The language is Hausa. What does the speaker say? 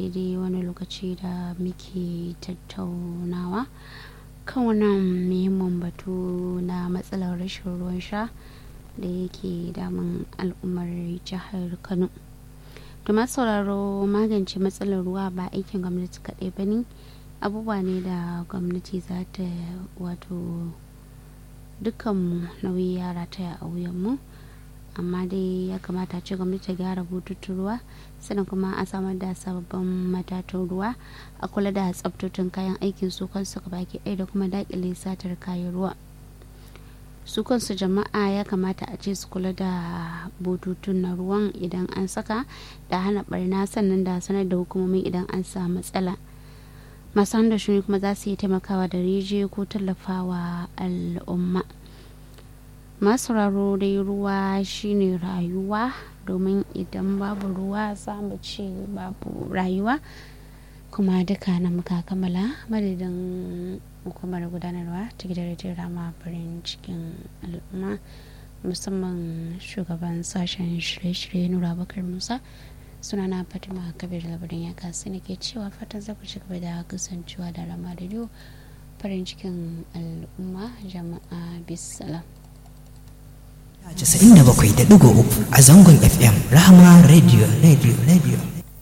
daidai wani lokaci da muke tattaunawa kan wannan muhimmin batu na matsalar rashin ruwan sha da yake damun al'ummar jihar kano to sauraro magance matsalar ruwa ba aikin gwamnati kaɗai ba ne abubuwa ne da gwamnati za ta wato dukkanmu nauyi yara ta a wuyanmu amma dai ya kamata ce gwamnati ta gyara bututun ruwa sannan kuma a samar da sababbin matatun ruwa a kula da tsabtotun kayan aikin su kansu baki ɗaya da kuma daƙile satar kayan ruwa su kansu jama'a ya kamata a ce su kula da bututun na ruwan idan an saka da hana barna sannan da sanar da hukumomi idan an samu matsala masu da shuni kuma za su yi taimakawa da rijiyo ko tallafawa al'umma masu raro dai ruwa shine rayuwa domin idan babu ruwa za mu ce babu rayuwa kuma duka na muka kammala madadin hukumar gudanarwa ta gidan rediyon rama farin cikin al'umma musamman shugaban sashen shirye-shirye nura bakar musa sunana fatima kabir labarin ya kasu ne ke cewa fatan za ku ci gaba da kasancewa da rama rediyo farin cikin al'umma jama'a bisalam 97.3 a zangon fm rahama radio radio radio